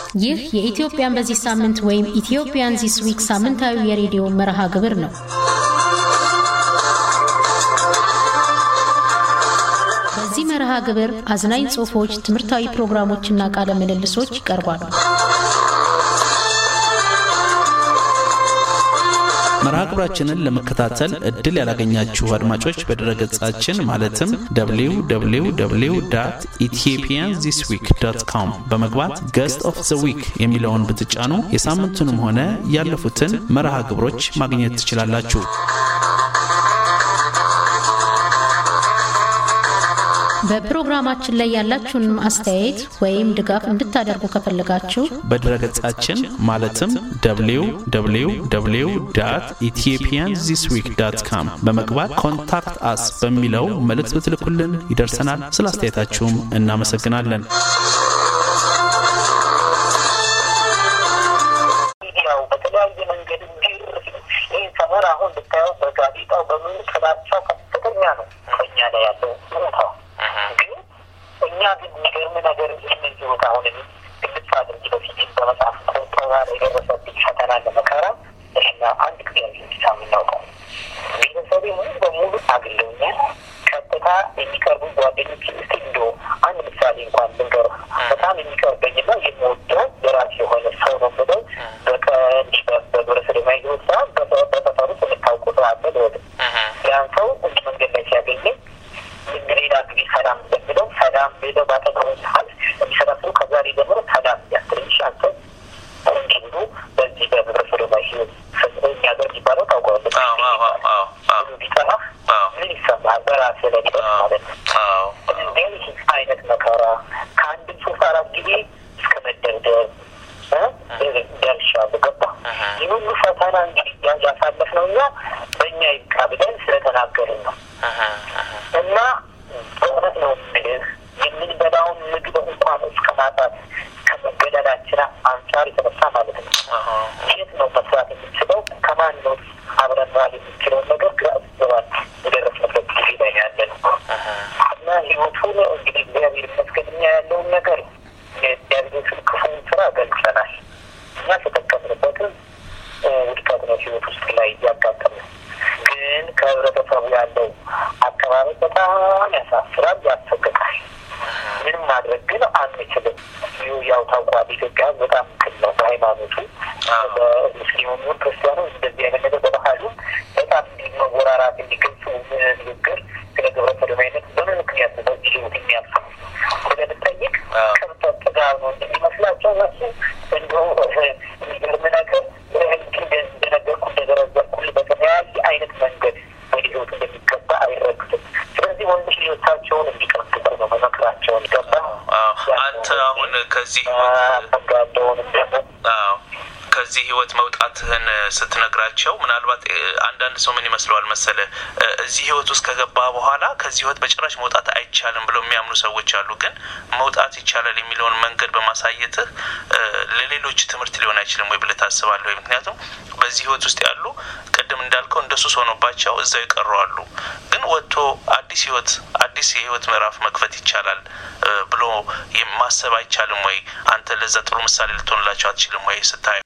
ይህ የኢትዮጵያን በዚህ ሳምንት ወይም ኢትዮጵያን ዚስ ዊክ ሳምንታዊ የሬዲዮ መርሃ ግብር ነው። በዚህ መርሃ ግብር አዝናኝ ጽሑፎች፣ ትምህርታዊ ፕሮግራሞችና ቃለ ምልልሶች ይቀርባሉ። መርሃ ግብራችንን ለመከታተል እድል ያላገኛችሁ አድማጮች በድረገጻችን ማለትም www ኢትዮጵያን ዚስ ዊክ ዶት ኮም በመግባት ገስት ኦፍ ዘ ዊክ የሚለውን ብትጫኑ የሳምንቱንም ሆነ ያለፉትን መርሃ ግብሮች ማግኘት ትችላላችሁ። በፕሮግራማችን ላይ ያላችሁን አስተያየት ወይም ድጋፍ እንድታደርጉ ከፈለጋችሁ በድረገጻችን ማለትም www ኢትዮጵያን ዚስ ዊክ ዳት ካም በመግባት ኮንታክት አስ በሚለው መልእክት ብትልኩልን ይደርሰናል። ስለ አስተያየታችሁም እናመሰግናለን። ያው በተለያየ መንገድ ግር ይህ ሰፈር አሁን ብታየው በጋዜጣው በምን ጥላቻው ከፍተኛ ነው በእኛ ላይ ያለው ሁኔታው ግን እኛ ግን የሚገርም ነገር ይህንን ህይወት አሁን ግልጽ አድርጊ በፊት በመጽሐፍ ቆጠራ የደረሰብኝ ፈተና ለመከራ ይህና አንድ ጊዜ ብቻ የምናውቀው ቤተሰቤ ሙሉ በሙሉ አግለውኛል። ቀጥታ የሚቀርቡ ጓደኞች እስቲ እንዶ አንድ ምሳሌ እንኳን ልንገር። በጣም የሚቀርበኝና የምወደው የራሴ የሆነ ሰው ነው የምለው በቀንዲ በግብረ ሰዶማዊ ህይወት ሳይሆን በሰፈሩ ውስጥ የምታውቁ ሰው አለ ልወድ ያን ሰው እንዲ መንገድ ላይ ሲያገኘኝ ሌላ ጊዜ ሰላም እንደሚለው ሰላም ሌለው ባጠቀሙ ሰዓት የሚሰራ ሰው ከዛሬ ጀምሮ ሰላም ያስልሽ አንተ እንዲ ብሎ በዚህ በግብረ ሰዶማዊ ህይወት የሚያደርግ ይባለው ታውቀዋለህ። ብሎ ቢጠራ ምን ይሰማል? በራስህ ላይ ሊደርስ ማለት ነው። እንደዚህ አይነት መከራ ከአንድም ሶስት አራት ጊዜ እስከ መደርደር ደርሻለሁ። ገባህ? ይህ ሁሉ ፈተና እንግዲህ ያሳለፍነው እኛ በእኛ ይብቃ ብለን ስለተናገርን ነው። እና በእውነት ነው የምልህ የምንበላውን ምግብ እንኳን እስከ ማጣት ከመገደላችን አንጻር የተነሳ ማለት ነው። የት ነው መስራት የምንችለው? ከማን ነው አብረን መዋል የምንችለውን ነገር ግራ ይገባል። የደረስንበት ጊዜ ላይ ያለ ነው እና ህይወቱን እንግዲህ እግዚአብሔር ይመስገን እኛ ያለውን ነገር የዲያብሎስን ክፉን ስራ ገልጸናል። እኛ ተጠቀምንበትም ውድቀት ነው ህይወት ውስጥ ላይ እያጋጠምን ግን ከህብረተሰቡ ያለው አቀባበል በጣም ያሳፍራል፣ ያሰቅቃል። ምንም ማድረግ ግን አንችልም። ይሁ ያው ታውቋል፣ ኢትዮጵያ በጣም ክል ነው በሃይማኖቱ በሙስሊሙም ክርስቲያኑ እንደዚህ አይነት ነገር በባህሉ በጣም እንዲ መወራራት እንዲገልጹ ንግግር ስለ ግብረ ሰዶማዊነት በምን ምክንያት ነው በዚህ ህይወት የሚያልፈው ስለምጠይቅ ከብቶች ጥጋብ ነው እንደሚመስላቸው እነሱ እንዲሁ የሚገርም ነገር እንደነገርኩ እንደዘረዘርኩል በተለያየ አይነት መንገድ ወደ ህይወት እንደሚገባ አይረግጥም። ስለዚህ ወንዶች ልጆቻቸውን እንዲቀጥሉ ነው መመክራቸውን ገባ አንተ አሁን ከዚህ ያለውንም ደግሞ ከዚህ ህይወት መውጣትህን ስትነግራቸው ምናልባት አንዳንድ ሰው ምን ይመስለዋል መሰለ እዚህ ህይወት ውስጥ ከገባ በኋላ ከዚህ ህይወት በጭራሽ መውጣት አይቻልም ብለው የሚያምኑ ሰዎች አሉ። ግን መውጣት ይቻላል የሚለውን መንገድ በማሳየትህ ለሌሎች ትምህርት ሊሆን አይችልም ወይ ብለህ ታስባለህ ወይ? ምክንያቱም በዚህ ህይወት ውስጥ ያሉ ቅድም እንዳልከው እንደ ሱስ ሆኖባቸው እዛው ይቀሩ አሉ። ግን ወጥቶ አዲስ ህይወት አዲስ የህይወት ምዕራፍ መክፈት ይቻላል ብሎ ማሰብ አይቻልም ወይ? አንተ ለዛ ጥሩ ምሳሌ ልትሆንላቸው አትችልም ወይ ስታየው?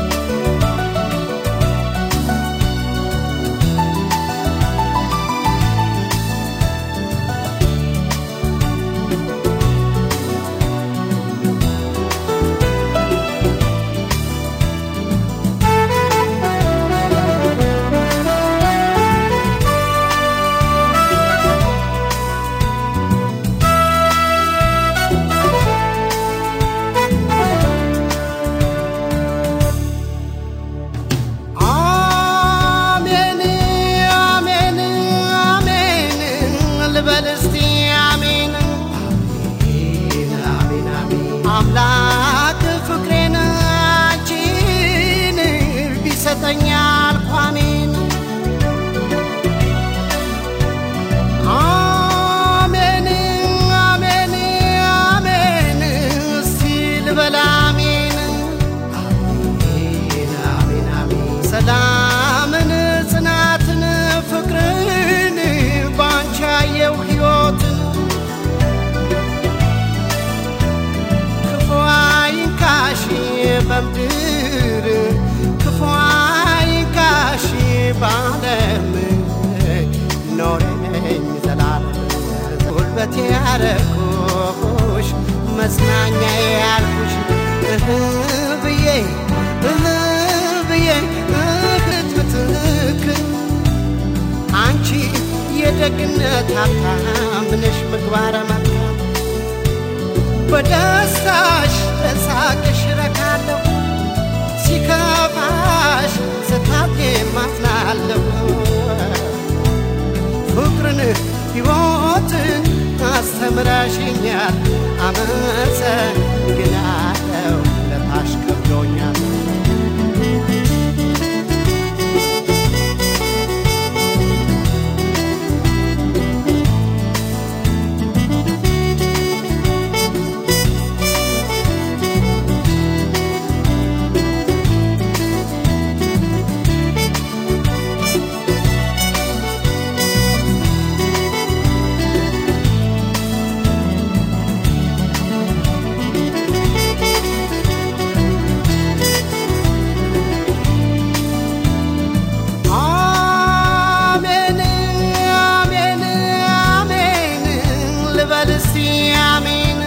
ሰላምን ጽናትን ፍቅርን ባንቺ ያየው ሕይወትን ውበቴ ያረኩሽ መጽናኛ ያልኩሽ እህ ብዬ እህ ብዬ እህት ምትክ አንቺ የደግነት ሀብታም ነሽ ምግባረ መልካም በደስታሽ በሳቅሽ ረካለሁ ሲከፋሽ ስታቴ ማዝናለሁ ፍቅርን ሕይወትን አስተምረሽኛል አመሰግናለሁ ለታሽ ከብዶኛል አሜን አሜን አሜን ልበል እስቲ አሜን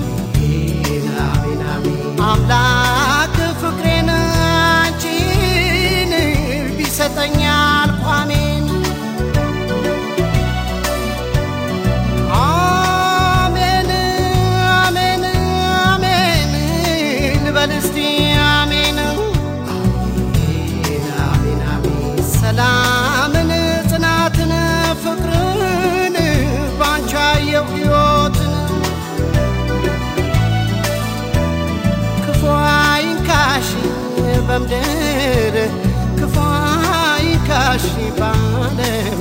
አምላክ ፍቅሬን አንቺን ቢሰጠኝ አልኩ አሜን አሜን አሜን አሜን ልበል እስቲ አሜን ሰላምን ጽናትን ፍቅርን ባንቺ አየሁ ሕይወትን ክፉ አይንካሽ በምድር ክፉ አይንካሽ ባለም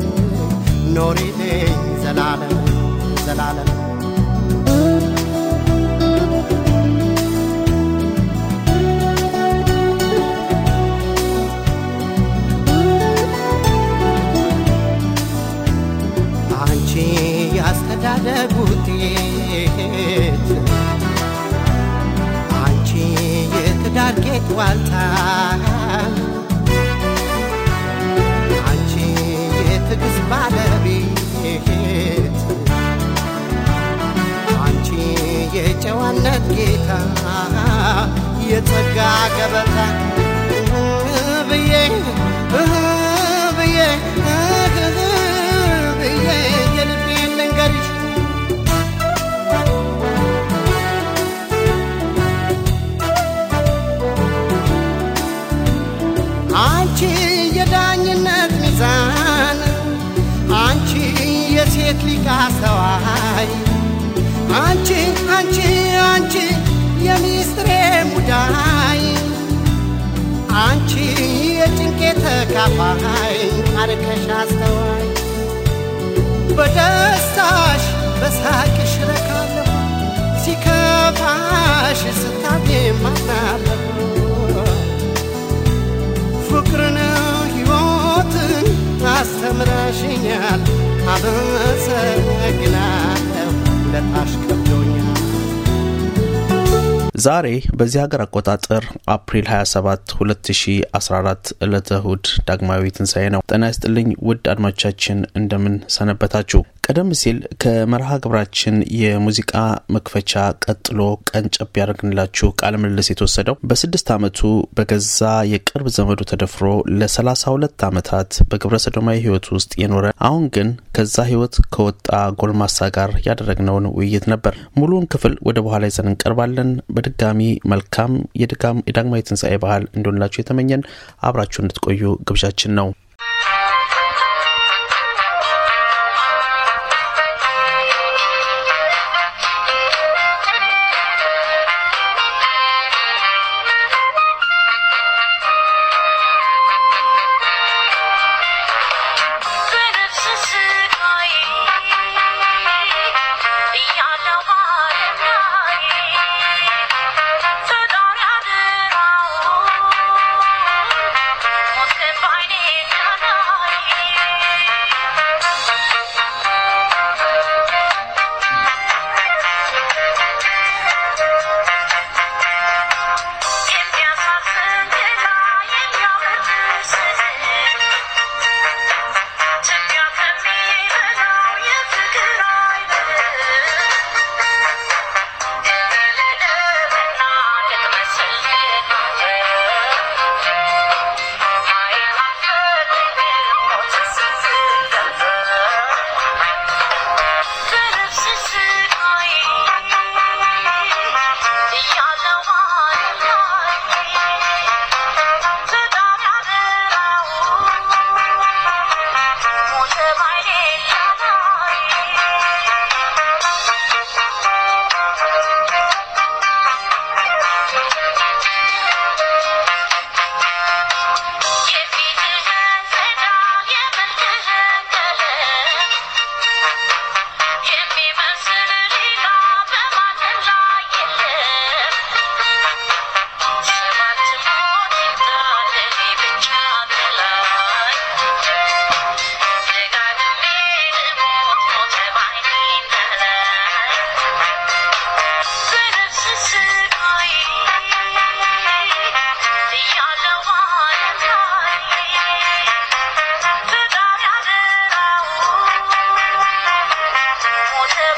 ኖሪልኝ ዘላለም ዘላለም አንቺ ያስተዳደግ ውጤት አንቺ የትዳር ጌጥ ዋልታ አንቺ የትዕግስት ባለቤት አንቺ የጨዋነት ጌታ የጸጋ ገበታ ብዬ ብዬ ብዬ የልቤን ልንገርሽ አንቺ የዳኝነት ሚዛን አንቺ የሴት ሊቅ አስተዋይ አንቺ አንቺ አንቺ የሚስጥሬ ሙዳይ አንቺ የጭንቄ ተካፋይ አርከሽ አስተዋይ በደስታሽ በሳቅሽ ረካለሁ ሲከፋሽ ስታቴ ማናለሁ ፍቅርን ሕይወትን አስተምረሽኛል አመሰግናለሁ ለታሽ ከብዶኛል ዛሬ በዚህ ሀገር አቆጣጠር አፕሪል 27 2014 ዕለተ እሁድ ዳግማዊ ትንሣኤ ነው። ጤና ይስጥልኝ ውድ አድማጮቻችን እንደምን ሰነበታችሁ? ቀደም ሲል ከመርሃ ግብራችን የሙዚቃ መክፈቻ ቀጥሎ ቀንጨብ ያደርግንላችሁ ቃለ ምልልስ የተወሰደው በስድስት ዓመቱ በገዛ የቅርብ ዘመዱ ተደፍሮ ለ32 ዓመታት በግብረ ሰዶማዊ ህይወት ውስጥ የኖረ አሁን ግን ከዛ ህይወት ከወጣ ጎልማሳ ጋር ያደረግነውን ውይይት ነበር። ሙሉውን ክፍል ወደ በኋላ ይዘን እንቀርባለን። በድጋሚ መልካም የድጋም የዳግማዊ ትንሣኤ ባህል እንዲሆንላችሁ የተመኘን አብራችሁ እንድትቆዩ ግብዣችን ነው። በነፍስ ስቃይ እያለሁ ባለም ላይ ፈጣሪ አደራውን ሞት ባይኔ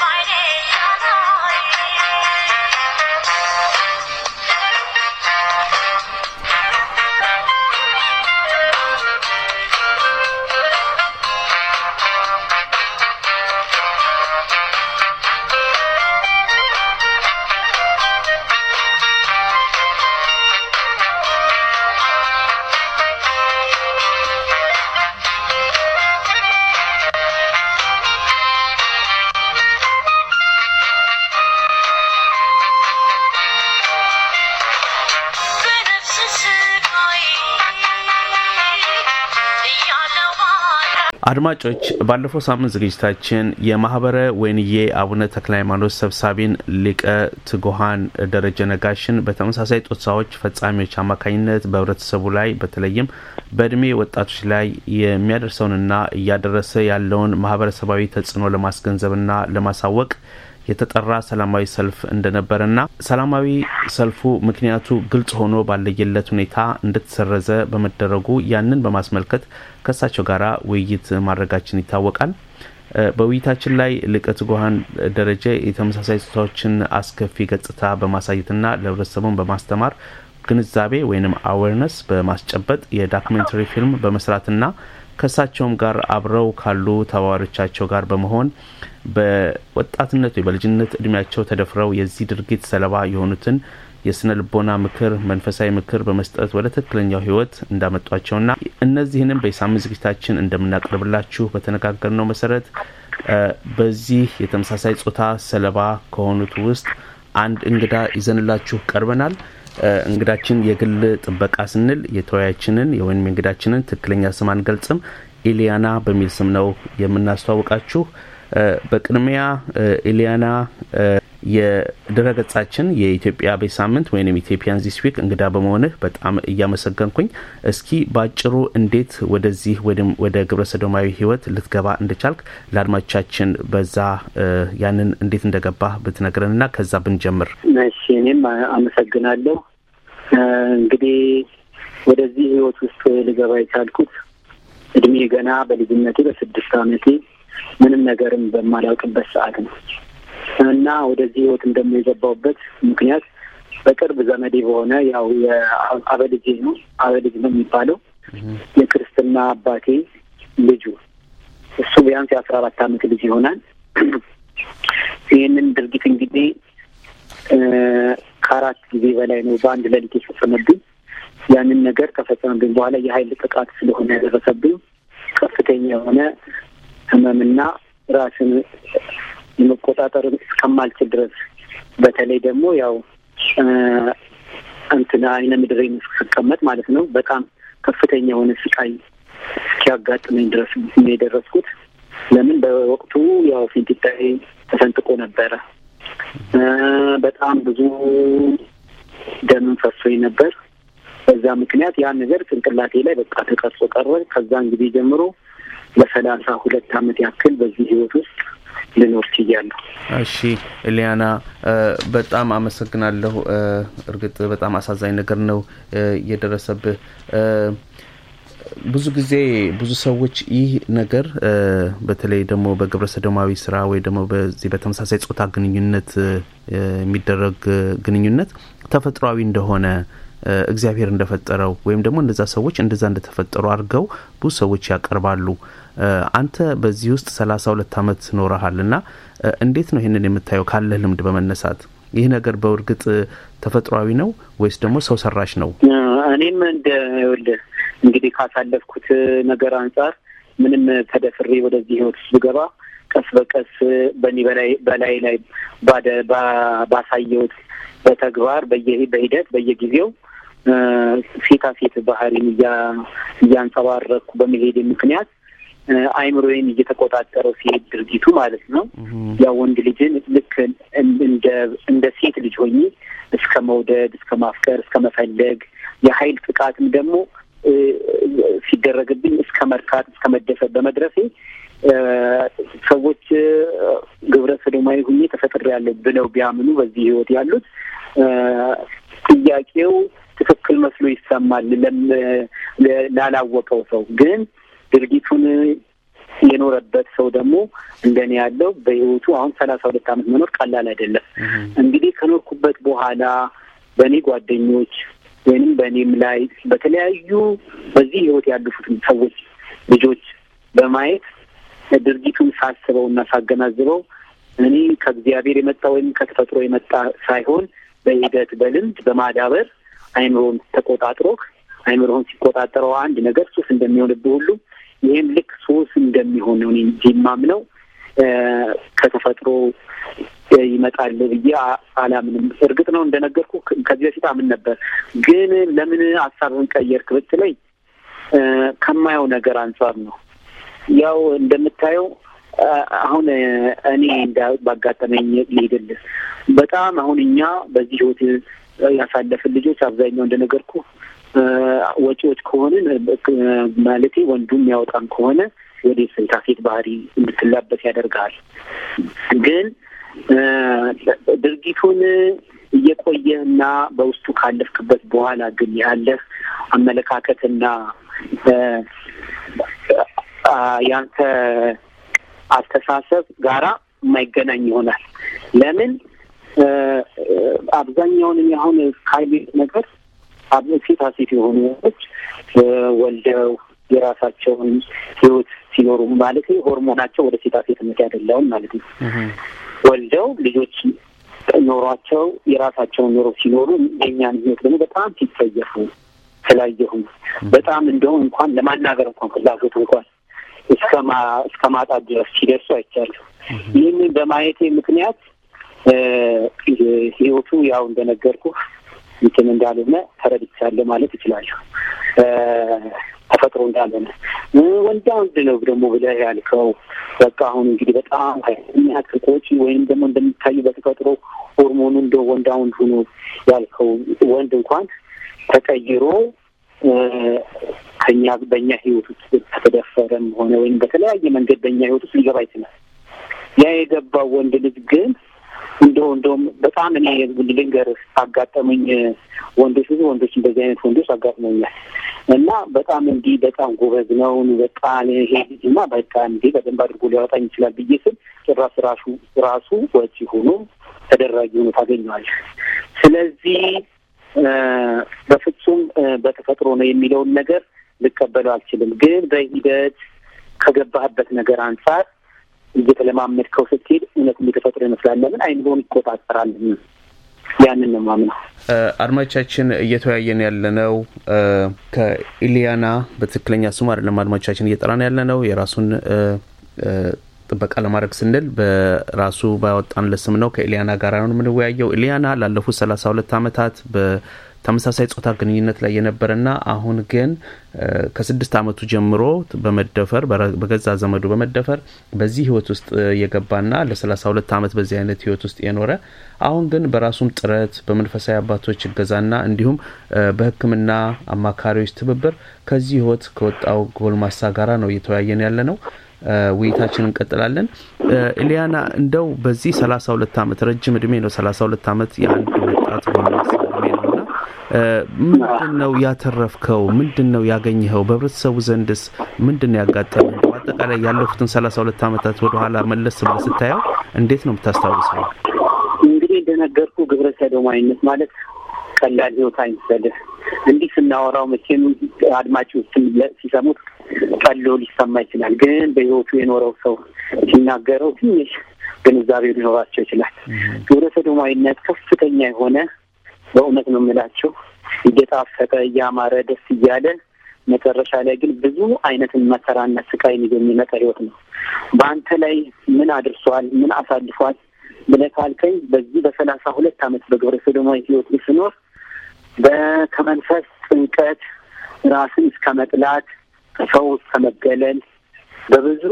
በነፍስ ስቃይ እያለው ባለ አድማጮች ባለፈው ሳምንት ዝግጅታችን የማህበረ ወይንዬ አቡነ ተክለ ሃይማኖት ሰብሳቢን ሊቀ ትጉሃን ደረጀ ነጋሽን በተመሳሳይ ጾታዎች ፈጻሚዎች አማካኝነት በህብረተሰቡ ላይ በተለይም በእድሜ ወጣቶች ላይ የሚያደርሰውንና እያደረሰ ያለውን ማህበረሰባዊ ተጽዕኖ ለማስገንዘብና ለማሳወቅ የተጠራ ሰላማዊ ሰልፍ እንደነበረና ሰላማዊ ሰልፉ ምክንያቱ ግልጽ ሆኖ ባለየለት ሁኔታ እንደተሰረዘ በመደረጉ ያንን በማስመልከት ከእሳቸው ጋር ውይይት ማድረጋችን ይታወቃል። እ በውይይታችን ላይ ሊቀ ትጉሃን ደረጀ የተመሳሳይ ጾታዎችን አስከፊ ገጽታ በማሳየትና ለህብረተሰቡን በማስተማር ግንዛቤ ወይም አዌርነስ በማስጨበጥ የዳክሜንተሪ ፊልም በመስራትና ከእሳቸውም ጋር አብረው ካሉ ተባባሪዎቻቸው ጋር በመሆን በወጣትነት ወይ በልጅነት እድሜያቸው ተደፍረው የዚህ ድርጊት ሰለባ የሆኑትን የስነ ልቦና ምክር፣ መንፈሳዊ ምክር በመስጠት ወደ ትክክለኛው ህይወት እንዳመጧቸውና እነዚህንም በሳምንት ዝግጅታችን እንደምናቀርብላችሁ በተነጋገርነው መሰረት እ በዚህ የተመሳሳይ ጾታ ሰለባ ከሆኑት ውስጥ አንድ እንግዳ ይዘንላችሁ ቀርበናል። እ እንግዳችን የግል ጥበቃ ስንል የተወያያችንን የወይም የእንግዳችንን ትክክለኛ ስም አንገልጽም። ኢሊያና በሚል ስም ነው የምናስተዋውቃችሁ። እ በቅድሚያ እ ኢሊያና እ የድረገጻችን የኢትዮጵያ ቤት ሳምንት ወይም ኢትዮጵያን ዚስ ዊክ እንግዳ በመሆንህ በጣም እያመሰገንኩኝ፣ እስኪ በአጭሩ እንዴት ወደዚህ ወይም ወደ ግብረ ሰዶማዊ ህይወት ልትገባ እንደቻልክ ለአድማጮቻችን በዛ እ ያንን እንዴት እንደገባህ ብትነግረንና ከዛ ብንጀምር። እሺ እኔም አመሰግናለሁ። እ እንግዲህ ወደዚህ ህይወት ውስጥ ልገባ የቻልኩት እድሜ ገና በልጅነቴ በስድስት አመቴ ምንም ነገርም በማላውቅበት ሰዓት ነው እና ወደዚህ ህይወት ደግሞ የገባሁበት ምክንያት በቅርብ ዘመዴ በሆነ ያው የአበልጄ ነው አበልጅ ነው የሚባለው የክርስትና አባቴ ልጁ እሱ ቢያንስ የአስራ አራት አመት ልጅ ይሆናል። ይህንን ድርጊት እንግዲህ እ ከአራት ጊዜ በላይ ነው በአንድ ሌሊት የፈጸመብኝ። ያንን ነገር ከፈጸመብኝ በኋላ የሀይል ጥቃት ስለሆነ ያደረሰብኝ ከፍተኛ የሆነ ህመምና ራስን የመቆጣጠር እስከማልችል ድረስ በተለይ ደግሞ ያው እ እንትን አይነ ምድሬን ስቀመጥ ማለት ነው በጣም ከፍተኛ የሆነ ስቃይ እስኪያጋጥመኝ ድረስ ነው የደረስኩት። ለምን በወቅቱ ያው ፊንጢጣዬ ተሰንጥቆ ነበረ። እ በጣም ብዙ ደምን ፈሶኝ ነበር። በዛ ምክንያት ያ ነገር ጭንቅላቴ ላይ በቃ ተቀርጾ ቀረ። ከዛን ጊዜ ጀምሮ ለሰላሳ ሁለት አመት ያክል በዚህ ህይወት ውስጥ ልኖር ችያለሁ። እሺ ኤሊያና እ በጣም አመሰግናለሁ። እ እርግጥ በጣም አሳዛኝ ነገር ነው እ የደረሰብህ። እ ብዙ ጊዜ ብዙ ሰዎች ይህ ነገር እ በተለይ ደግሞ በግብረ ሰዶማዊ ስራ ወይ ደግሞ በዚህ በተመሳሳይ ጾታ ግንኙነት እ የሚደረግ ግንኙነት ተፈጥሯዊ እንደሆነ እ እግዚአብሔር እንደፈጠረው ወይም ደግሞ እነዛ ሰዎች እንደዛ እንደተፈጠሩ አድርገው ብዙ ሰዎች ያቀርባሉ። እ አንተ በዚህ ውስጥ ሰላሳ ሁለት አመት ኖረሃል እና እ እንዴት ነው ይህንን የምታየው ካለህ ልምድ በመነሳት ይህ ነገር በእርግጥ ተፈጥሯዊ ነው ወይስ ደግሞ ሰው ሰራሽ ነው? እ እኔም እንደ ይኸውልህ እንግዲህ ካሳለፍኩት ነገር አንጻር ምንም ተደፍሬ ወደዚህ ህይወት ውስጥ ብገባ ቀስ በቀስ በእኔ በላይ በላይ ላይ ባደ ባ- ባሳየሁት በተግባር በየ- በሂደት በየጊዜው እ ሴታ ሴት ባህሪን እያ- እያንጸባረቅኩ በመሄድ ምክንያት እ አይምሮዬን እየተቆጣጠረው ሲሄድ ድርጊቱ ማለት ነው። ያ ወንድ ልጅን ልክ እንደ እንደ ሴት ልጅ ሆኜ እስከ መውደድ፣ እስከ ማፍቀር፣ እስከ መፈለግ የሀይል ጥቃትም ደግሞ እ ሲደረግብኝ እስከ መርካት እስከ መደፈር በመድረሴ እ ሰዎች እ ግብረ ሰዶማዊ ሁኜ ተፈጥሬያለሁ ብለው ቢያምኑ በዚህ ህይወት ያሉት እ ጥያቄው ትክክል መስሎ ይሰማል ለም- ለ- ላላወቀው ሰው ግን ድርጊቱን የኖረበት ሰው ደግሞ እንደኔ ያለው በህይወቱ አሁን ሰላሳ ሁለት ዓመት መኖር ቀላል አይደለም። እንግዲህ ከኖርኩበት በኋላ በእኔ ጓደኞች ወይንም በእኔም ላይ በተለያዩ በዚህ ህይወት ያለፉትን ሰዎች ልጆች በማየት ድርጊቱን ሳስበው እና ሳገናዝበው እኔ ከእግዚአብሔር የመጣ ወይም ከተፈጥሮ የመጣ ሳይሆን በሂደት በልምድ በማዳበር አይምሮን ተቆጣጥሮህ አይምሮን ሲቆጣጠረው አንድ ነገር ሱስ እንደሚሆንብህ ሁሉ ይህም ልክ ሱስ እንደሚሆን ነው እኔ እንጂ የማምነው ከተፈጥሮ ይመጣል ብዬ አላምንም። እርግጥ ነው እንደነገርኩ ከዚህ በፊት አምን ነበር፣ ግን ለምን ሀሳብህን ቀየርክ ብትለኝ ከማየው ነገር አንጻር ነው። ያው እንደምታየው አሁን እኔ እንዳ ባጋጠመኝ ልሄድልህ በጣም አሁን እኛ በዚህ ህይወት ያሳለፍን ልጆች አብዛኛው እንደነገርኩ ወጪዎች ከሆንን ማለቴ ወንዱ የሚያወጣም ከሆነ ወደ ሴታ ሴት ባህሪ እንድትላበስ ያደርግሃል። ግን ድርጊቱን እየቆየህና በውስጡ ካለፍክበት በኋላ ግን ያለህ አመለካከትና ያንተ አስተሳሰብ ጋራ የማይገናኝ ይሆናል። ለምን አብዛኛውን አሁን ካየሁት ነገር ሴታ ሴት የሆኑ ወንዶች ወልደው የራሳቸውን ህይወት ሲኖሩ ማለት ሆርሞናቸው ወደ ሴታ ሴትነት ያደላውን ማለት ነው። ወልደው ልጆች ኖሯቸው የራሳቸውን ኑሮ ሲኖሩ የኛን ህይወት ደግሞ በጣም ሲጸየፉ ስላየሁ በጣም እንደውም እንኳን ለማናገር እንኳን ፍላጎት እንኳን እስከ ማጣት ድረስ ሲደርሱ አይቻለሁ። ይህንን በማየቴ ምክንያት ህይወቱ ያው እንደነገርኩ እንትን እንዳልሆነ ተረድቻለሁ ማለት እችላለሁ። ተፈጥሮ እንዳልሆነ ወንዳ ወንድ ነው ደግሞ ብለህ ያልከው በቃ አሁን እንግዲህ በጣም ኃይለኛ ክርቆች ወይም ደግሞ እንደሚታዩ በተፈጥሮ ሆርሞኑ እንደ ወንዳ ወንድ ሆኖ ያልከው ወንድ እንኳን ተቀይሮ ከኛ በእኛ ህይወት ውስጥ ከተደፈረም ሆነ ወይም በተለያየ መንገድ በእኛ ህይወት ውስጥ ሊገባ ይችላል። ያ የገባው ወንድ ልጅ ግን እንደው እንደውም በጣም እኔ ልንገርህ አጋጠሙኝ ወንዶች ብዙ ወንዶች እንደዚህ አይነት ወንዶች አጋጥመኛል እና በጣም እንዲህ በጣም ጎበዝ ነው በቃ ይሄ ልጅ እና በቃ እንዲህ በደንብ አድርጎ ሊያወጣኝ ይችላል ብዬ ስል ጭራሽ ራሱ ራሱ ወጪ ሆኖ ተደራጊ ሆኖ ታገኘዋለህ። ስለዚህ በፍጹም በተፈጥሮ ነው የሚለውን ነገር ልቀበለው አልችልም። ግን በሂደት ከገባህበት ነገር አንጻር እየተለማመድከው ስትሄድ እውነት የተፈጥሮ ይመስላል። ለምን አይምሮን ይቆጣጠራል። ያንን ነው ማምነው። አድማጮቻችን እየተወያየን ያለነው ከኢሊያና በትክክለኛ ስሙ አይደለም። አድማጮቻችን እየጠራን ያለነው የራሱን ጥበቃ ለማድረግ ስንል በራሱ ባወጣንለት ስም ነው። ከኢሊያና ጋር ነው የምንወያየው። ኢሊያና ላለፉት ሰላሳ ሁለት አመታት በተመሳሳይ ጾታ ግንኙነት ላይ የነበረና አሁን ግን ከስድስት አመቱ ጀምሮ በመደፈር በገዛ ዘመዱ በመደፈር በዚህ ህይወት ውስጥ የገባና ለሰላሳ ሁለት አመት በዚህ አይነት ህይወት ውስጥ የኖረ አሁን ግን በራሱም ጥረት በመንፈሳዊ አባቶች እገዛና እንዲሁም በሕክምና አማካሪዎች ትብብር ከዚህ ህይወት ከወጣው ጎልማሳ ጋራ ነው እየተወያየን ያለ ነው። ውይይታችን እንቀጥላለን። ኢሊያና እንደው በዚህ ሰላሳ ሁለት አመት ረጅም እድሜ ነው። ሰላሳ ሁለት አመት የአንድ ወጣት ጎልማሳ እድሜ ነው እና ምንድን ነው ያተረፍከው? ምንድን ነው ያገኘኸው? በህብረተሰቡ ዘንድስ ምንድን ነው ያጋጠመ? በአጠቃላይ ያለፉትን ሰላሳ ሁለት አመታት ወደኋላ መለስ ብለህ ስታየው እንዴት ነው የምታስታውሰው? እንግዲህ እንደነገርኩ ግብረ ሰዶማዊነት ማለት ቀላል ህይወት አይመስልህ። እንዲህ ስናወራው መቼም አድማጮችም ሲሰሙት ቀሎ ሊሰማ ይችላል። ግን በህይወቱ የኖረው ሰው ሲናገረው ትንሽ ግንዛቤው ሊኖራቸው ይችላል። ግብረ ሰዶማዊነት ከፍተኛ የሆነ በእውነት ነው የምላቸው እየጣፈጠ እያማረ ደስ እያለ መጨረሻ ላይ ግን ብዙ አይነትን መከራና ስቃይን ይዞ የሚመጣ ህይወት ነው። በአንተ ላይ ምን አድርሷል? ምን አሳልፏል ብለህ ካልከኝ በዚህ በሰላሳ ሁለት አመት በግብረ ሰዶማዊ ህይወት ስኖር ከመንፈስ ጭንቀት ራስን እስከ መጥላት ከሰው እስከ መገለል በብዙ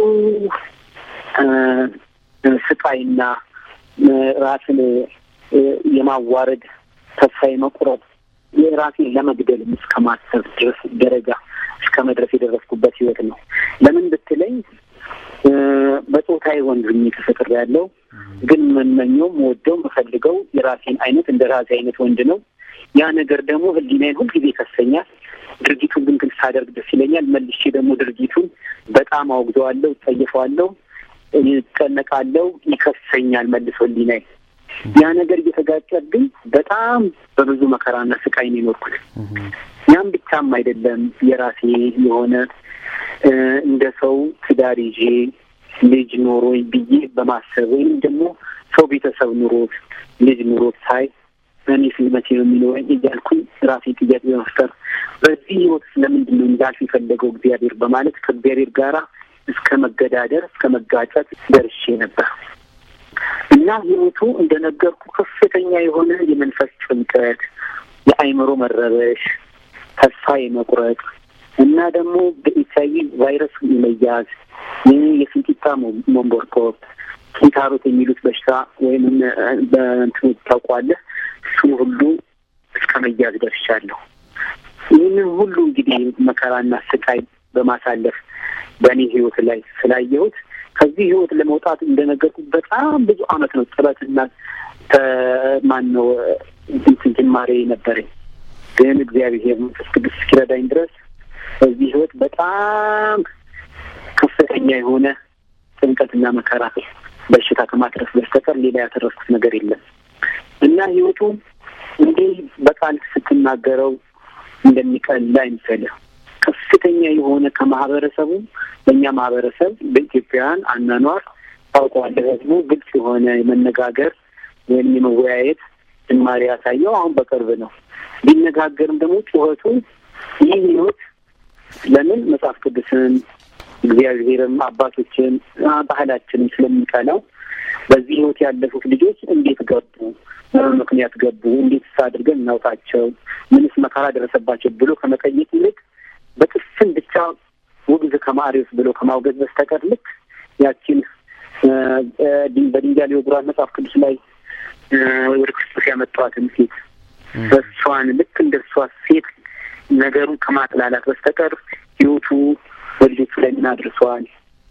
ስቃይና ራስን የማዋረድ ተስፋ የመቁረጥ የራሴን ለመግደል እስከ ማሰብ ድረስ ደረጃ እስከ መድረስ የደረስኩበት ህይወት ነው። ለምን ብትለኝ በጾታዊ ወንድ ሆኜ ተፈጥሬያለሁ። ግን የምመኘው የምወደው የምፈልገው የራሴን አይነት እንደ ራሴ አይነት ወንድ ነው። ያ ነገር ደግሞ ህሊናዬን ሁልጊዜ ይከሰኛል። ድርጊቱን ግን ግን ሳደርግ ደስ ይለኛል። መልሼ ደግሞ ድርጊቱን በጣም አውግዘዋለሁ፣ ጠይፈዋለሁ፣ ይጨነቃለሁ፣ ይከሰኛል መልሶ ህሊናዬ። ያ ነገር እየተጋጨብኝ በጣም በብዙ መከራና ስቃይ ነው የኖርኩት። ያም ብቻም አይደለም የራሴ የሆነ እንደ ሰው ትዳር ይዤ ልጅ ኖሮኝ ብዬ በማሰብ ወይም ደግሞ ሰው ቤተሰብ ኑሮት ልጅ ኑሮት ሳይ እኔ ስልመቼ ነው የሚኖረኝ እያልኩኝ ራሴ ጥያቄ በመፍጠር በዚህ ህይወት ስለምንድን ነው እንዳልፍ የፈለገው እግዚአብሔር በማለት ከእግዚአብሔር ጋራ እስከ መገዳደር እስከ መጋጨት ደርሼ ነበር እና ህይወቱ እንደነገርኩ ከፍተኛ የሆነ የመንፈስ ጭንቀት፣ የአእምሮ መረበሽ፣ ተስፋ የመቁረጥ እና ደግሞ በኤች አይ ቪ ቫይረስ የመያዝ የፊንጢጣ መንቦርኮር ኪንታሮት የሚሉት በሽታ ወይም በእንትኑ ታውቋለህ እሱን ሁሉ እስከ መያዝ ደርሻለሁ። ይህንን ሁሉ እንግዲህ መከራና ስቃይ በማሳለፍ በእኔ ህይወት ላይ ስላየሁት ከዚህ ህይወት ለመውጣት እንደነገርኩ በጣም ብዙ አመት ነው ጥረትና ማን ነው እንትን ጅማሬ ነበረኝ። ግን እግዚአብሔር መንፈስ ቅዱስ እስኪረዳኝ ድረስ በዚህ ህይወት በጣም ከፍተኛ የሆነ ጭንቀትና መከራ በሽታ ከማትረፍ በስተቀር ሌላ ያተረፍኩት ነገር የለም እና ህይወቱ እንዲህ በቃል ስትናገረው እንደሚቀል አይምሰልህ። ከፍተኛ የሆነ ከማህበረሰቡ በእኛ ማህበረሰብ በኢትዮጵያውያን አኗኗር ታውቀዋለህ፣ ህዝቡ ግልጽ የሆነ የመነጋገር ወይም የመወያየት ጅማሬ ያሳየው አሁን በቅርብ ነው። ቢነጋገርም ደግሞ ጩኸቱ ይህ ህይወት ለምን መጽሐፍ ቅዱስን እግዚአብሔርም አባቶችን ባህላችንም ስለሚቀላው በዚህ ህይወት ያለፉት ልጆች እንዴት ገቡ፣ ምክንያት ገቡ፣ እንዴትስ አድርገን እናውጣቸው፣ ምንስ መከራ ደረሰባቸው ብሎ ከመጠየቅ ይልቅ በጥፍን ብቻ ውግዝ ከማሪዎስ ብሎ ከማውገዝ በስተቀር ልክ ያቺን በድንጋይ ሊወግሯት መጽሐፍ ቅዱስ ላይ ወደ ክርስቶስ ያመጣዋትን ሴት በእሷን ልክ እንደ እሷ ሴት ነገሩን ከማጥላላት በስተቀር ህይወቱ በልጆቹ ላይ ምን አድርሷል?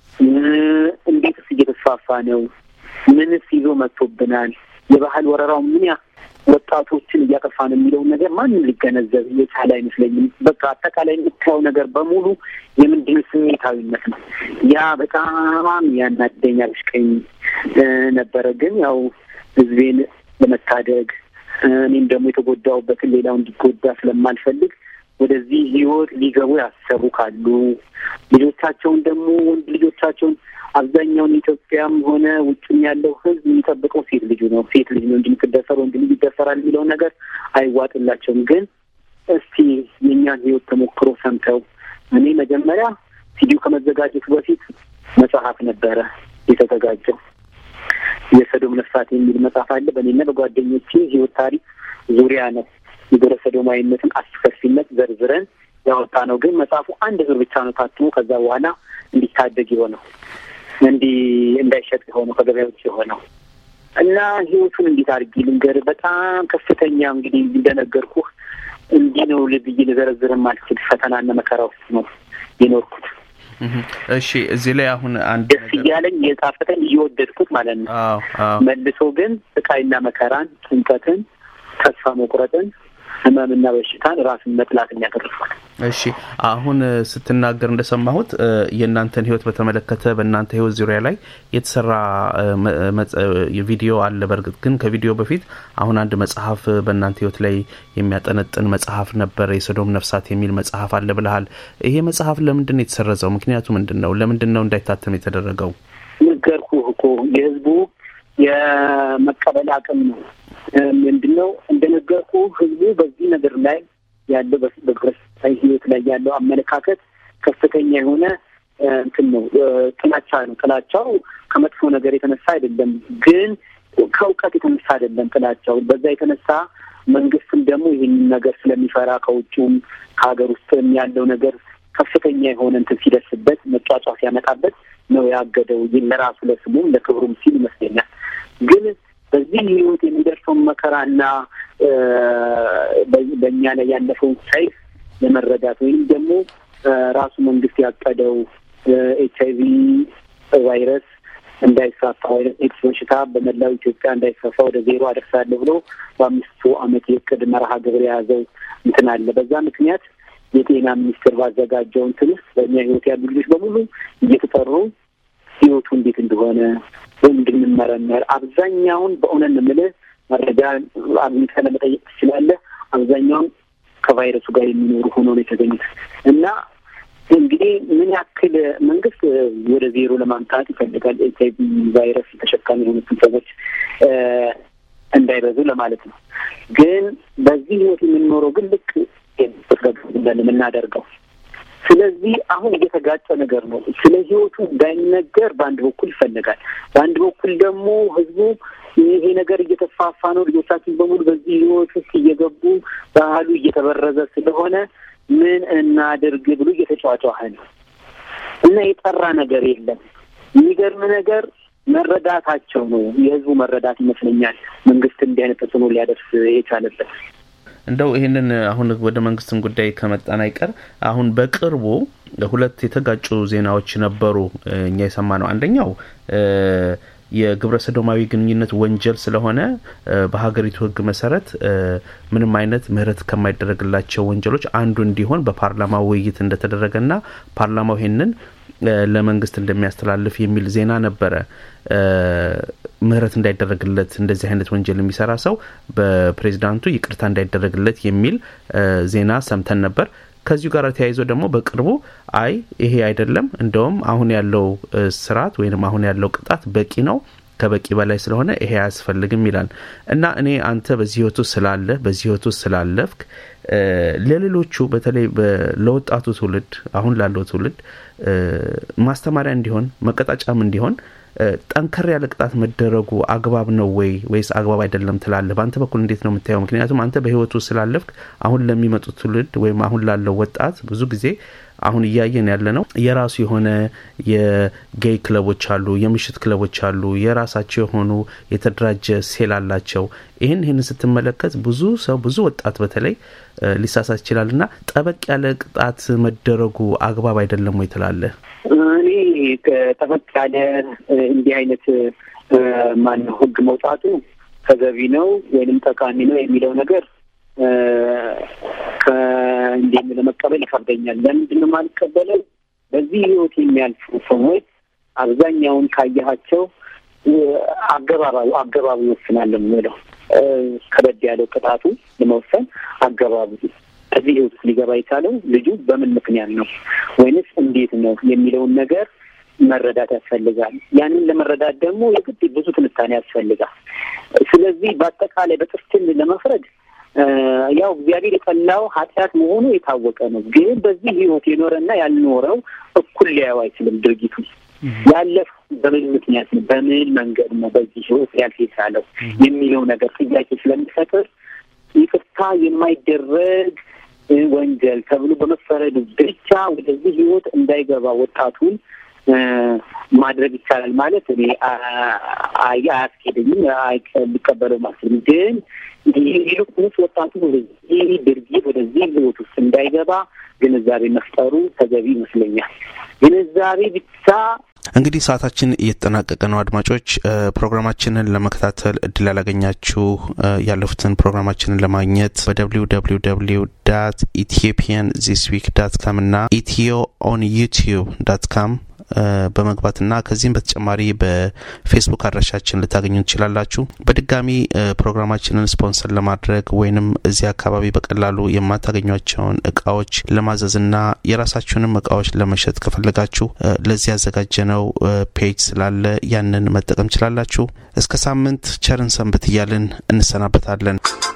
እንዴትስ እየተስፋፋ ነው? ምንስ ይዞ መጥቶብናል? የባህል ወረራው ምን ያ ወጣቶችን እያጠፋ ነው የሚለውን ነገር ማንም ሊገነዘብ የቻለ አይመስለኝም። በቃ አጠቃላይ የምታየው ነገር በሙሉ የምንድን ስሜታዊነት ነው። ያ በጣም ያናደኛ ብሽቀኝ ነበረ። ግን ያው ህዝቤን ለመታደግ እኔም ደግሞ የተጎዳሁበትን ሌላው እንዲጎዳ ስለማልፈልግ ወደዚህ ህይወት ሊገቡ ያሰቡ ካሉ ልጆቻቸውን ደግሞ ወንድ ልጆቻቸውን አብዛኛውን ኢትዮጵያም ሆነ ውጭም ያለው ህዝብ የሚጠብቀው ሴት ልጁ ነው። ሴት ልጅ ነው እንጂ የምትደፈር ወንድ ልጅ ይደፈራል የሚለውን ነገር አይዋጥላቸውም። ግን እስቲ የእኛን ህይወት ተሞክሮ ሰምተው እኔ መጀመሪያ ሲዲው ከመዘጋጀቱ በፊት መጽሐፍ ነበረ የተዘጋጀው የሰዶም ነፍሳት የሚል መጽሐፍ አለ። በእኔና በጓደኞቼ ህይወት ታሪክ ዙሪያ ነው የግብረ ሰዶማዊነትን አስከፊነት ዘርዝረን ያወጣ ነው። ግን መጽሐፉ አንድ ዙር ብቻ ነው ታትሞ ከዛ በኋላ እንዲታደግ የሆነው እንዲህ እንዳይሸጥ የሆነው ከገበያ ውጭ የሆነው እና ህይወቱን እንዴት አድርጌ ልንገርህ? በጣም ከፍተኛ እንግዲህ እንደነገርኩህ እንዲህ ነው ልብዬ ልዘረዝርም አልችል ፈተናና መከራ ውስጥ ነው የኖርኩት። እሺ እዚህ ላይ አሁን አንድ ደስ እያለኝ የጣፈጠኝ እየወደድኩት ማለት ነው። አዎ አዎ መልሶ ግን ስቃይና መከራን፣ ጭንቀትን፣ ተስፋ መቁረጥን፣ ህመምና በሽታን ራስን መጥላትን ያተርፋል። እሺ አሁን ስትናገር እንደሰማሁት የእናንተን ህይወት በተመለከተ በእናንተ ህይወት ዙሪያ ላይ የተሰራ ቪዲዮ አለ። በእርግጥ ግን ከቪዲዮ በፊት አሁን አንድ መጽሐፍ በእናንተ ህይወት ላይ የሚያጠነጥን መጽሐፍ ነበረ፣ የሰዶም ነፍሳት የሚል መጽሐፍ አለ ብለሃል። ይሄ መጽሐፍ ለምንድን ነው የተሰረዘው? ምክንያቱ ምንድን ነው? ለምንድን ነው እንዳይታተም የተደረገው? ነገርኩህ እኮ የህዝቡ የመቀበል አቅም ነው። ምንድን ነው እንደነገርኩ ህዝቡ በዚህ ነገር ላይ ያለው በክርስቲያን ህይወት ላይ ያለው አመለካከት ከፍተኛ የሆነ እንትን ነው፣ ጥላቻ ነው። ጥላቻው ከመጥፎ ነገር የተነሳ አይደለም፣ ግን ከእውቀት የተነሳ አይደለም ጥላቻው። በዛ የተነሳ መንግስትም ደግሞ ይህንን ነገር ስለሚፈራ ከውጭም ከሀገር ውስጥም ያለው ነገር ከፍተኛ የሆነ እንትን ሲደርስበት መጫጫ ሲያመጣበት ነው ያገደው። ለራሱ ለስሙም ለክብሩም ሲል ይመስለኛል። ግን በዚህ ህይወት የሚደርሰውን መከራና በእኛ ላይ ያለፈውን ሳይፍ ለመረዳት ወይም ደግሞ ራሱ መንግስት ያቀደው ኤች አይ ቪ ቫይረስ እንዳይስፋፋ ወይም ኤድስ በሽታ በመላው ኢትዮጵያ እንዳይስፋፋ ወደ ዜሮ አደርሳለሁ ብሎ በአምስቱ ዓመት የእቅድ መርሃ ግብር የያዘው እንትን አለ። በዛ ምክንያት የጤና ሚኒስቴር ባዘጋጀው እንትን ውስጥ በእኛ ህይወት ያሉ ልጆች በሙሉ እየተጠሩ ህይወቱ እንዴት እንደሆነ እንድንመረመር አብዛኛውን በእውነት ነው የምልህ መረጃ አግኝተህ ለመጠየቅ ትችላለህ። አብዛኛውን ከቫይረሱ ጋር የሚኖሩ ሆኖ ነው የተገኙት እና እንግዲህ ምን ያክል መንግስት ወደ ዜሮ ለማምጣት ይፈልጋል ኤች አይ ቪ ቫይረስ ተሸካሚ የሆኑትን ሰዎች እንዳይበዙ ለማለት ነው። ግን በዚህ ህይወት የምንኖረው ግን ልክ እንዳለ የምናደርገው ስለዚህ አሁን እየተጋጨ ነገር ነው። ስለ ህይወቱ እንዳይነገር በአንድ በኩል ይፈልጋል፣ በአንድ በኩል ደግሞ ህዝቡ ይሄ ነገር እየተስፋፋ ነው፣ ልጆቻችን በሙሉ በዚህ ህይወት ውስጥ እየገቡ ባህሉ እየተበረዘ ስለሆነ ምን እናድርግ ብሎ እየተጫዋጫኸ ነው እና የጠራ ነገር የለም። የሚገርም ነገር መረዳታቸው ነው የህዝቡ መረዳት ይመስለኛል መንግስት እንዲህ አይነት ተጽዕኖ ሊያደርስ የቻለበት። እንደው ይህንን አሁን ወደ መንግስትን ጉዳይ ከመጣን አይቀር አሁን በቅርቡ ሁለት የተጋጩ ዜናዎች ነበሩ እኛ የሰማ ነው። አንደኛው የግብረ ሰዶማዊ ግንኙነት ወንጀል ስለሆነ በሀገሪቱ ህግ መሰረት ምንም አይነት ምህረት ከማይደረግላቸው ወንጀሎች አንዱ እንዲሆን በፓርላማ ውይይት እንደተደረገና ፓርላማው ይሄንን ለመንግስት እንደሚያስተላልፍ የሚል ዜና ነበረ። ምህረት እንዳይደረግለት እንደዚህ አይነት ወንጀል የሚሰራ ሰው በፕሬዚዳንቱ ይቅርታ እንዳይደረግለት የሚል ዜና ሰምተን ነበር። ከዚሁ ጋር ተያይዞ ደግሞ በቅርቡ አይ ይሄ አይደለም፣ እንደውም አሁን ያለው ስርዓት ወይም አሁን ያለው ቅጣት በቂ ነው ከበቂ በላይ ስለሆነ ይሄ አያስፈልግም ይላል እና እኔ አንተ በዚህ ህይወት ውስጥ ስላለ በዚህ ህይወት ውስጥ ስላለፍክ ለሌሎቹ በተለይ ለወጣቱ ትውልድ አሁን ላለው ትውልድ ማስተማሪያ እንዲሆን መቀጣጫም እንዲሆን ጠንከር ያለ ቅጣት መደረጉ አግባብ ነው ወይ ወይስ አግባብ አይደለም ትላለህ? በአንተ በኩል እንዴት ነው የምታየው? ምክንያቱም አንተ በህይወቱ ስላለፍክ አሁን ለሚመጡት ትውልድ ወይም አሁን ላለው ወጣት ብዙ ጊዜ አሁን እያየን ያለ ነው። የራሱ የሆነ የጌይ ክለቦች አሉ፣ የምሽት ክለቦች አሉ፣ የራሳቸው የሆኑ የተደራጀ ሴል አላቸው። ይህን ይህን ስትመለከት ብዙ ሰው ብዙ ወጣት በተለይ ሊሳሳት ይችላል እና ጠበቅ ያለ ቅጣት መደረጉ አግባብ አይደለም ወይ ትላለህ? እኔ ጠበቅ ያለ እንዲህ አይነት ማነው ህግ መውጣቱ ተገቢ ነው ወይንም ጠቃሚ ነው የሚለው ነገር ከእንዲህ ለመቀበል ይከብደኛል። ለምንድን ነው የማልቀበለው? በዚህ ህይወት የሚያልፉ ሰዎች አብዛኛውን ካየሃቸው አገባባዩ አገባቡ ይወስናል የምለው ከበድ ያለው ቅጣቱ ለመወሰን አገባቡ ከዚህ ህይወት ውስጥ ሊገባ የቻለው ልጁ በምን ምክንያት ነው ወይንስ እንዴት ነው የሚለውን ነገር መረዳት ያስፈልጋል። ያንን ለመረዳት ደግሞ የግድ ብዙ ትንታኔ ያስፈልጋል። ስለዚህ በአጠቃላይ በጥፍትን ለመፍረድ ያው እግዚአብሔር የጠላው ኃጢአት መሆኑ የታወቀ ነው። ግን በዚህ ህይወት የኖረና ያልኖረው እኩል ሊያየው አይችልም። ድርጊቱ ያለፈው በምን ምክንያት ነው፣ በምን መንገድ ነው በዚህ ህይወት ያልፍ የቻለው የሚለው ነገር ጥያቄ ስለሚፈጥር ይቅርታ የማይደረግ ወንጀል ተብሎ በመፈረዱ ብቻ ወደዚህ ህይወት እንዳይገባ ወጣቱን ማድረግ ይቻላል ማለት እኔ አያስኬደኝም፣ ሊቀበለው ማስልም ግን ይልቁንስ ወጣቱ ወደዚህ ድርጊት ወደዚህ ህይወት ውስጥ እንዳይገባ ግንዛቤ መፍጠሩ ተገቢ ይመስለኛል። ግንዛቤ ብቻ እንግዲህ ሰዓታችን እየተጠናቀቀ ነው። አድማጮች ፕሮግራማችንን ለመከታተል እድል ያላገኛችሁ ያለፉትን ፕሮግራማችንን ለማግኘት በደብሊው ደብሊው ደብሊው ዳት ኢትዮጵያን ዚስ ዊክ ዳት ካም እና ኢትዮ ኦን ዩቲዩብ ዳት ካም በመግባትና ከዚህም በተጨማሪ በፌስቡክ አድራሻችን ልታገኙ ትችላላችሁ። በድጋሚ ፕሮግራማችንን ስፖንሰር ለማድረግ ወይንም እዚህ አካባቢ በቀላሉ የማታገኟቸውን እቃዎች ለማዘዝና የራሳችሁንም እቃዎች ለመሸጥ ከፈለጋችሁ ለዚህ ያዘጋጀነው ፔጅ ስላለ ያንን መጠቀም ችላላችሁ። እስከ ሳምንት ቸርን ሰንብት እያልን እንሰናበታለን።